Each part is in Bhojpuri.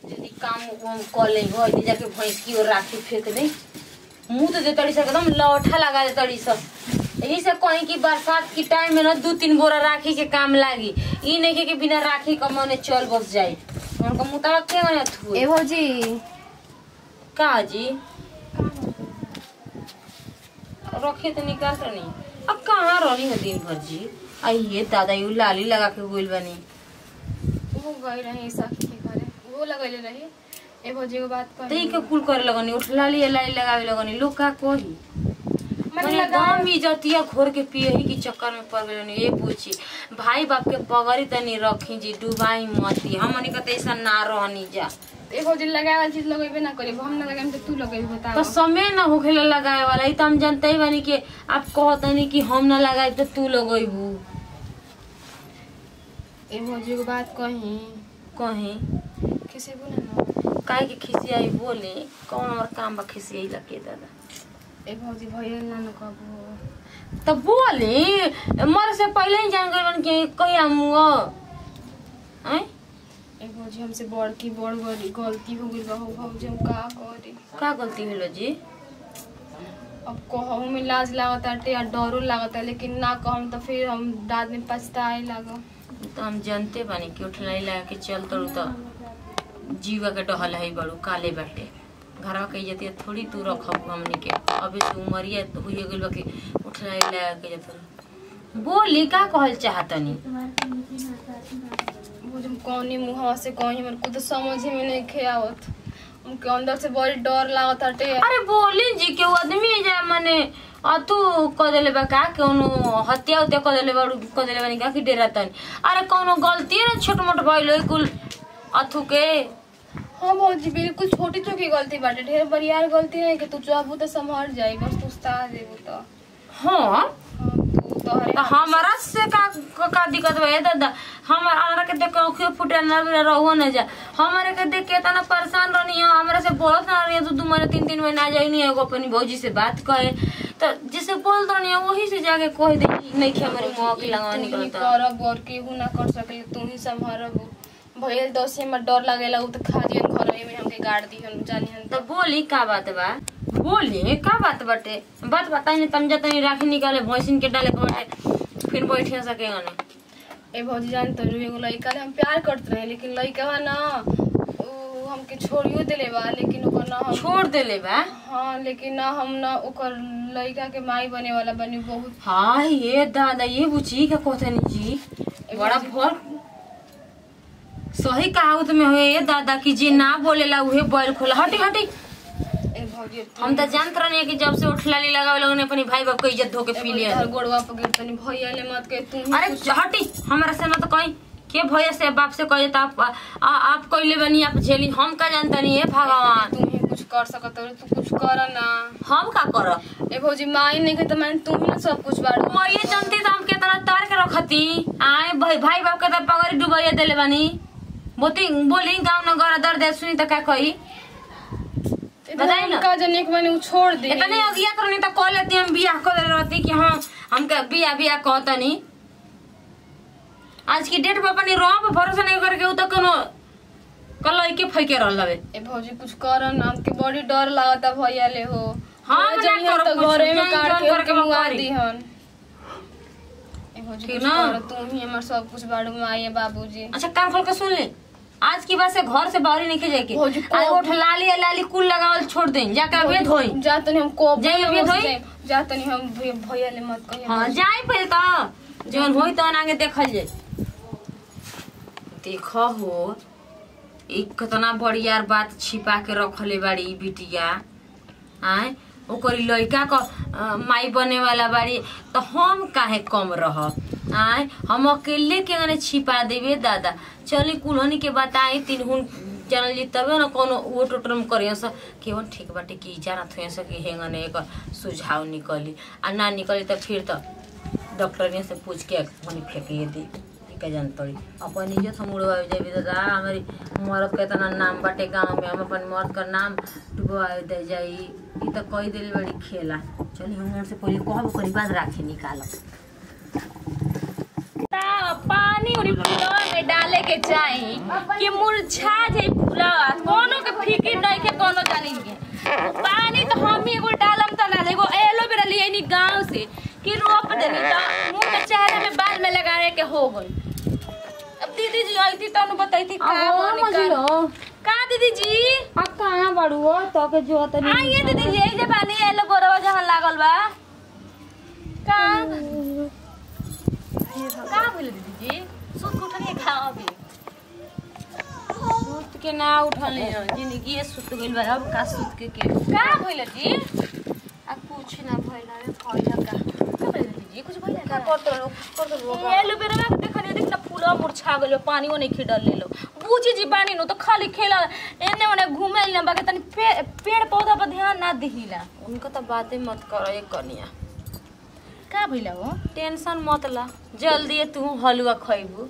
जल्दी काम वाम कर ले हो इधर जाके भैंस की ओर राखी फेंक दे मुंह तो दे तड़ी सा एकदम लौठा लगा दे तड़ी सा यही से कहीं की बरसात की टाइम में ना दू तीन बोरा राखी के काम लागी ई नहीं के, कि बिना राखी का मने चल बस जाई उनका मुताबा के गने थू ए भौजी का जी रखे तो निकाल तो नहीं अब कहाँ रही है दिन भर जी आइए दादा यू लाली लगा के बोल बनी वो गई रही सखी के घरे वो लगैले रही ए भौजी को बात कर तई के कुल करे लगनी उठ लाली लाली लगावे लगनी लोग का कोही मैंने मैंने लगा गांव भी जतिया घोर के पिए ही की चक्कर में पड़ गए ये पूछी भाई बाप के पगड़ी तनी रखी जी डुबाई मती हमनी के तैसा ना रहनी जा ए भौजी लगावल चीज लगेबे ना करी हम ना लगाएम तो तू लगेबे बताओ तो समय ना होखेला लगाए वाला ई तो हम जानते ही बानी कि आप कहतनी कि हम ना लगाए तो तू लगेबू ए भौजी को बात कही कहीं किसी को ना काहे के खिसियाई बोले कौन और काम बा खिसियाई लगे दादा ए भौजी भइल ना न कबो तो बोली मर से पहले ही जान गए कि कहिया मुआ हैं ए भौजी हमसे बड़ की बड़ बड़ी गलती हो गई बहु भौजी हम का करी का गलती भेलो जी अब कहूँ में लाज लागत आटे और डरो लागत है लेकिन ना कहूँ तो फिर हम बाद में पछताए लागो तो हम जानते बानी कि उठलाई लगा के चल तड़ू तो जीवा के डहल है बड़ू काले बाटे घरवा के इज्जत थोड़ी तू रखब हमनी के अभी से उमरिया तो हुई गइल बा कि उठलाई लगा के जत बोली का कहल चाहतनी भौजी हम कौनी मुँह से कहीं हमारे को तो समझ में नहीं खे आवत उनके अंदर से बड़ी डर लागत आटे अरे बोली जी के आदमी जा मने अतु क देले बा का कोनो हत्या उत्या क देले बा क देले बानी का कि डेरा तनी अरे कोनो गलती ना छोट मोट भइल कुल अथु के हाँ भौजी बिल्कुल छोटी छोटी गलती बाटे ढेर बड़ियार गलती नहीं कि तू चाहबू तो संभल जाई बस तू उस्ता देबू तो हाँ हाँ, तू तोहरे तो हमारा से का का, का दिक्कत बा ए दादा हमार हमरा के देख के आँखें फुटे ना भी रहो ना जा हमारे के देख के इतना परेशान रहनी है हमरा से बोलत ना रही है दू दू महीने तीन तीन महीने आ जाई नहीं एगो अपनी भौजी से बात कहे तो जिसे बोल रही है वही से जाके कह दे कि नहीं कि हमारे मुंह की लगावा तू ही निकलता करब और केहू ना कर सके तू ही संभारब भइल दस में डर लागेला उ तो खा दियन घर में हमके गाड़ दिहन जानिहन तो बोली का बात बा बोली का बात बाटे बात बताई नहीं तम जतनी राखी निकाले भैंसिन के डाले के बाटे फिर बैठे सकेगा ना ए भौजी जान तो एगो लड़का ले हम प्यार करत रहे लेकिन लड़का ना उ हमके छोड़ियो देले बा लेकिन ओकर ना हम छोड़ देले बा हाँ लेकिन ना हम ना ओकर लड़का के माई बने वाला बनी बहुत हाँ ये दादा ये बुची का कहतनी जी बड़ा भर सही कहावत में हो ये दादा की जे ना बोलेला उहे बैल खोला हटी हटी ए भौजी अब तू- हम तो जानत रहनी कि जब से उठलाली लगावे लोगन ने अपनी भाई बाप के इज्जत धो के ए पी भौजी, लिया तोहर गोड़वा पर गिर तनी भैया ले मत के तू ही अरे हटी हमारा से ना तो कहीं के भैया से बाप से कहे तो आप आ, आप कइले बनी आप झेली हम का जानता नहीं है भगवान तू ही कुछ कर सकत हो तू कुछ कर ना हम का करब ए भौजी माई नहीं के तो मैं तू ही ना सब कुछ बाड़ू मैं जानती तो हम कितना तार के रखती आए भाई भाई बाप के तो पगड़ी डुबाइया देले बानी बोती बोली गाँव नगर दर्द सुनी तो का कही बताई ना। का जने के मैंने उ छोड़ दे इतने अगिया करनी तो कह लेती हम बियाह कर देले रहती कि हाँ हमके बियाह बियाह कहतनी आज की डेट पे अपनी रोह पे भरोसा नहीं करके उ तो कोनो कल के फैके रहल हवे ए भौजी कुछ कर ना हमके बड़ी डर लागता भैया ले हो हाँ, भैया मैं जनिहन ना करब तो कुछ, घरे में जान काट जान के करके करके मुआ बकवारी। दीहन ए भौजी ठीक कुछ ना? कर तू ही हमर सब कुछ बाड़ू माई बाबूजी अच्छा कान खोल के सुन ले आज की बात से घर से बाहर ही नहीं जाए भौजी, के को- आज उठ लाली या लाली कुल लगावल छोड़ दें जाके अभी धोई जा तनी हम को जाई अभी धोई? जा तनी हम भैया भैया ले मत कहिए हाँ जाए पहले तो जौन होई तहन आगे देखल जाए देख हो एक कितना बढ़िया बात छिपा के रखले बाड़ी ई बिटिया आय ओकर ई लड़का क अ, माई बने वाला बाड़ी तो हम काहे कम रह आय हम अकेले के गने छिपा देबे दादा चली कुल्हनी के बताई तीन हुन जानल जी तबे न कोनो वो टोटर में करियो स केवन ठीक बाटे कि जानत होय स कि हेंगने एक सुझाव निकली आ ना निकली तो फिर तो डॉक्टर से पूछ के मनी फेंकिए दी का जानतड़ी अपन इज्जत हम उड़वावे जाबे दादा हमारी मर्द के इतना नाम बाटे गांव में हम अपन मर्द का नाम डुबवावे दे जाई ई तो कई दिल बड़ी खेला चली हम से पहले कहब ओकरी बाद राखी निकालब पानी उरी फूलवा में डाले के चाही कि मुरझा जाए फूलवा देनी तो मुंह में चेहरा में बाल में लगाने के हो गई अब दीदी जी आई थी तो बताई थी का अहो बनी का मजलो का दीदी जी आ कहाँ बड़ू हो तो के जो तनी आइए दीदी जी यही जे पानी है लो गोरवा जहां लागल बा का का भइल दीदी जी सुत के उठनी खा अभी सुत के ना उठल जिंदगी सुत गइल बा अब का सुत के के का भइल जी आ कुछ ना भइल रे भइल का का भइल दीदी जी कुछ भइल का का कर दो कर दो ये लो बेरवा के देखनी देख ना फूला मुरझा गेलो पानियो नहीं खिडल ले लो बूझी जी पानी नो तो खाली खेला एने ओने घूमे ना बाकी तनी पे- पेड़ पौधा पर ध्यान ना दिहिला उनका तो बातें मत करो ये कनिया का भइला हो टेंशन मत ला जल्दी तू हलवा खइबू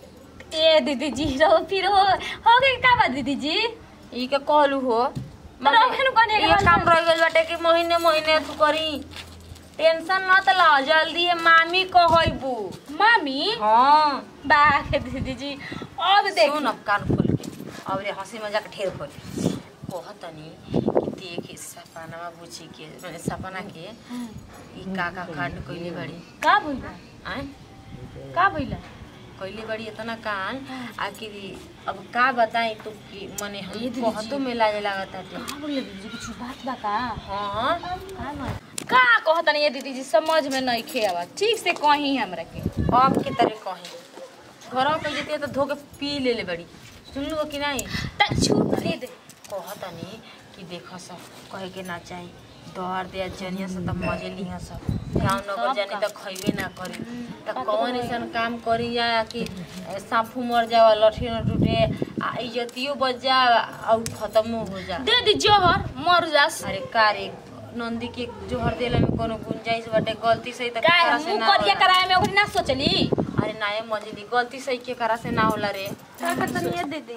ए दीदी जी रहो फिर हो हो गई का बात दीदी जी ई के कहलू हो तो रखे नु कने ये काम रह गइल बाटे कि महीने महीने तू करी टेंशन मत ला जल्दी है मामी कहइबू मामी हाँ बाके दीदी जी अब देख सुन अब कान खोल के अब रे हंसी मजाक ढेर खोल कहतनी कि देख सपना बुझी के मैंने सपना के ई काका कांड कइले बड़ी का भइला आय का भइला कइले बड़ी इतना कान आखिर अब का बताई तू कि मने ये हम दीदी कहतो जी। में लाजे लागता टे का बोले दीदी जी कुछ बात बा का हाँ का बात का कहतनी ये दीदी जी समझ में नहीं खेवा ठीक से कहीं हमरा के अब के तरह कही घर में जते तो धो के पी ले ले बड़ी सुन लो कि नहीं त छूट दे दे कहतनी कि देख सब कहे के ना चाही दौड़ दे जनिया से तब मजे लिहा सब गाँव नगर सब जानी का। तो खइबे ना करी तो कौन ऐसा काम करी जा कि साफू मर जावा लठी न टूटे आ इज्जतियो बच जा और खत्म हो जा दे दी जोहर मर जास अरे का रे नंदी के जोहर देला में कोनो गुंजाइश बाटे गलती से त का केकरा से मुंह ना करिया होला। कराए में ओकरी ना सोचली अरे नाये मजली गलती से के करा से ना होला रे का करतनी ये दीदी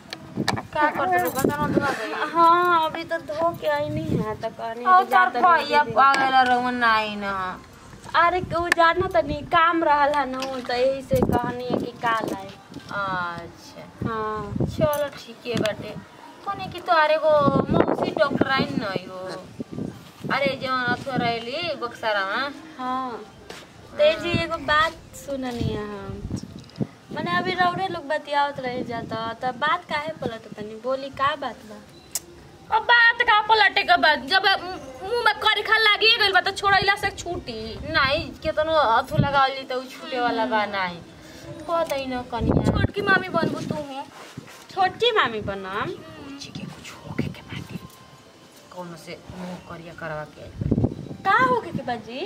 का करते लोग बता धोआ गई हाँ अभी तो धो के आई नहीं है तो कहनी और चार भैया पागल रवन नाई ना अरे उ जाना तो नहीं काम रहल है ना तो यही से कहनी है कि काल आए अच्छा हाँ चलो ठीक है बाटे कोने की तो अरे गो मौसी डॉक्टर आई नहीं हो अरे जौन अथवा रहली बक्सारा में हाँ ते जी एगो बात सुननी है हम मैंने अभी रौड़े लोग बतियावत रह जाता तो बात काहे पलट तनी बोली का बात बा अब बात का पलटे के बाद जब मुंह में करिखा लागी गइल बा तो छोड़ैला से छूटी नहीं केतनो अथु लगावली तो उ छूटे वाला बा नहीं कहतै न कनिया छोटकी मामी बनबू तू हूँ छोटी मामी बनम बुच्ची के कुछ होके के बाटे कौनो से मुंह करिया करवा के आइल बाटे। का हो के बाजी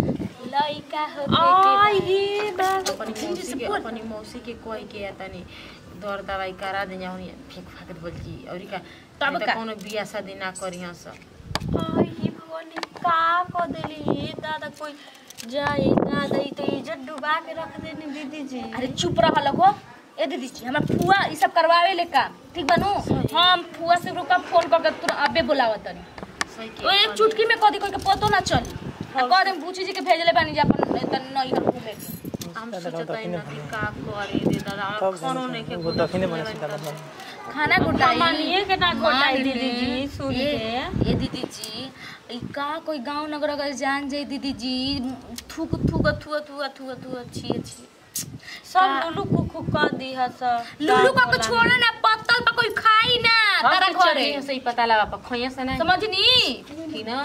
लइका हो आ के ये बात अपनी मौसी के अपनी मौसी के कोई के तनी दर दवाई करा दे जाऊँ फेंक फाक बोल जी और का तब तब का? कोनो बियाह शादी ना करिया सब आई भगवान का को देली दादा कोई जाई दादा ई तो इज्जत डुबा के रख देनी दीदी जी अरे चुप रह लगो ए दीदी जी हमरा फुआ ई सब करवावे ले काम ठीक बनू हम फुआ से रुका फोन करके तुरंत अबे बुलावत तनी सही ओ एक चुटकी में कदी कोई के पतो ना चली आ कह देम पूछी जी के भेजले बानी जा अपन तन नहीं हर घूमे के हम सोचता ना कि का करे दे दादा खानो नहीं के वो दक्षिणे बने सीता मतलब खाना गुटाई मानिए के ना गोटाई मान दीदी ली। जी सुन ये- के ये दीदी जी ई का कोई गांव नगर अगर जान जाए दीदी जी थूक थूक थूक थूक थूक थूक अच्छी अच्छी सब लुलु कुकु कर दी है सब लुल्लू का को छोड़ा ना पत्तल पर कोई खाई ना तारा घरे से ही पता लगा पा खइया से नहीं समझनी की ना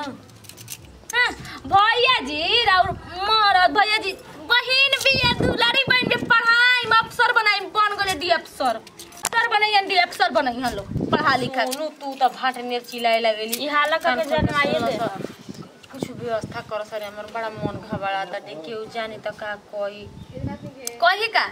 हाँ, भैया जी और मरद भैया जी बहिन बिया दुलारी बहन के पढ़ाई में अफसर बनाई बन गए डी अफसर अफसर बनाई डी अफसर बनाई हम लोग पढ़ा लिखा के। सोनू तू तो भाट नेर चिल्लाए लगेली ई हाला करके कान खोल के जनवाइए सुनो दे। सा। कुछ व्यवस्था कर सर हमर बड़ा मन घबरा था केहू जानी तो का कोई कही का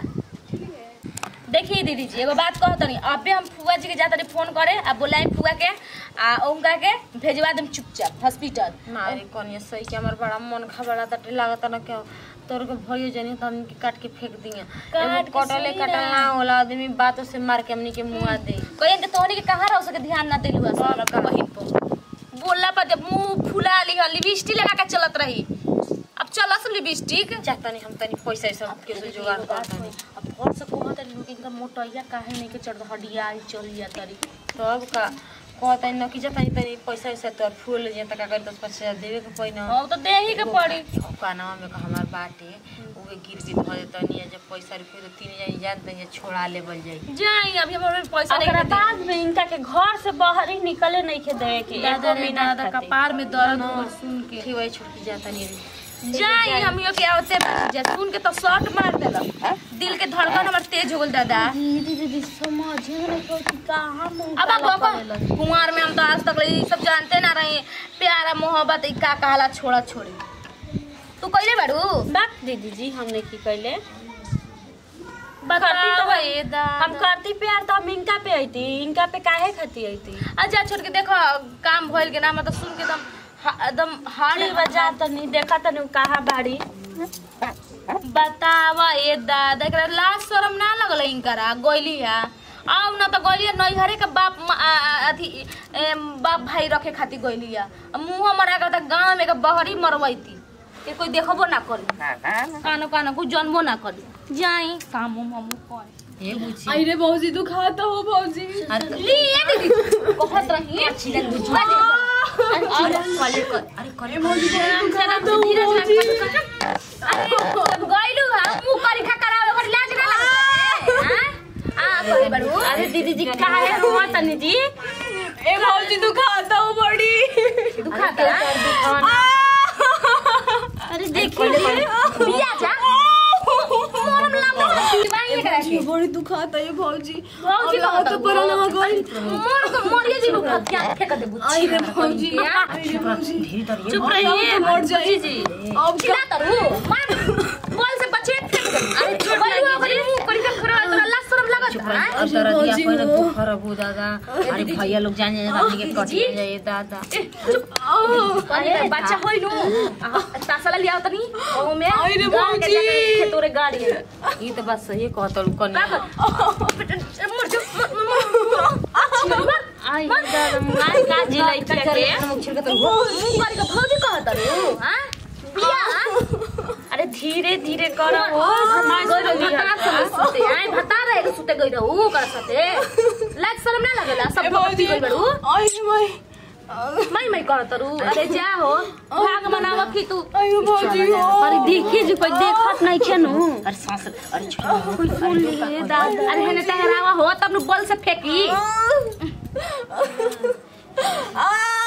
देखिए दीदी जी एगो बात कह तनी अबे हम फुआ जी के जाता रही फोन करे आ बुलाई फुआ के आ उनका के भेजवा देम चुपचाप हॉस्पिटल मारे कनिया सही के हमर बड़ा मन घबरा था लागत ना क्या तोर के भयो जानी तो हमनी के काट के फेंक दिए काट एगो के कटले सही कटल ना। ना होला आदमी बातों से मार के हमनी के मुआ दे कहीं के तोहनी के कहाँ रह सके ध्यान ना दिलु असल का बहिन पर बोलला पर जब मुंह फुला ली लिपस्टिक लगा के चलत रही अब चलस लिपस्टिक चाहतनी हम तनी पैसा ऐसा के से जुगाड़ करतनी अब घर से कहत लोग इनका मोटैया काहे नहीं के चढ़ हडिया चल जा तरी तब का कहता न कि जता तनी पैसा वैसा तोर फूल जे तक कर दस पाँच हजार देवे के पैन हाँ तो दे ही के पड़ी कानवा में का हमार बाटे उहे गिरवी धर देतनी जब पैसा रुपये तो तीन हजार जान तनी छोड़ा लेवल जाई जाई अभी हमारे पैसा नहीं ओकरा दे बाद में इनका के घर से बाहर ही निकले नहीं के देवे के दादा एको रे मिनट दादा खातिर। कपार में दर्द हो सुन के ठीक वही छुटकी जाता नहीं जाई हम यो के आवते बात जा सुन के तो शॉट मार देला दिल के धड़कन हमर तेज हो गेल दादा दीदी दीदी समझे नहीं को कि कहां मुंह अब काला अब करेलन। कुमार में हम तो आज तक ये सब जानते ना रहे प्यारा मोहब्बत ई का कहला छोड़ा छोड़ी तू कइले बाड़ू बात दीदी जी हमने की कहले बता करती तो भाई हम करती प्यार तो हम इनका पे आईती इनका पे काहे खाती आईती अच्छा छोड़ के देखो काम भइल के ना मतलब सुन के एकदम हा- एकदम हार्ड हाड़ी बजा तो नहीं देखा तो नहीं कहा बाड़ी बतावा ये दादा एकरा लाज शरम ना लगल इनकरा गोइली है आउ ना तो गोइली नैहरे के बाप म- आ- आ- अथी एम, बाप भाई रखे खातिर गोइली है मुंह मरा कर त गांव में के बहरी मरवैती के कोई देखबो ना करी कानो कानो कुछ जन्मो ना करी जाई काम उम हम करे ये बुझी अरे भौजी दुखाता हो भौजी अरे लिए दीदी कहत रही चिलन बुझी अरे कॉले कर अरे कॉले अरे गइलू हा मुंह करी खा करावे ओकर लाज ना लगता है आ कहे बड़ू अरे दीदी जी काहे रोवा तनी जी ए भौजी दुखाता हो बड़ी दुखाता अरे देखिए बिया जा मोरम लाम दिवाई करा के बड़ी दुखाता है भौजी भौजी अब तो पर ना गई मोर को मोरिए जी रुक क्या फेंक दे बुच्ची आई रे भौजी क्या? आई रे भौजी धीरे धीरे चुप रहिए मर जाई जी अब चिल्ला तरू मार बॉल से बचे फेंक दे अरे छोड़ गइलू ओकरी मुंह करी के खरा तोरा लाज शरम लागत है अब तारा दिया पहिला तू खराब हो दादा अरे भैया लोग जाने रानी के कट जाए दादा अरे बच्चा होई नु तासला लिया तनी ओ में आई रे गाँव के भौजी। जाके तोरे गाड़ी है ये तो बात सही कहत कन मर जा आई दादा मार का जी लइका के मुंह करी के भौजी कहत रू हां बिया अरे धीरे धीरे करो हो गइरो भता से सुते आए भता रहे के सुते गइरो ऊ कर सते लाज शरम ना लगेला सब भौजी गइल बड़ू आई रे भाई मैं मैं कहत रू अरे जा हो भाग मनावा की तू आई रे भौजी हो अरे देखिए जी कोई देखत नहीं छे नु अरे सांस अरे छोड़ कोई सुन लिए दादा अरे हेने तहरावा हो तब नु बल से फेंकी आ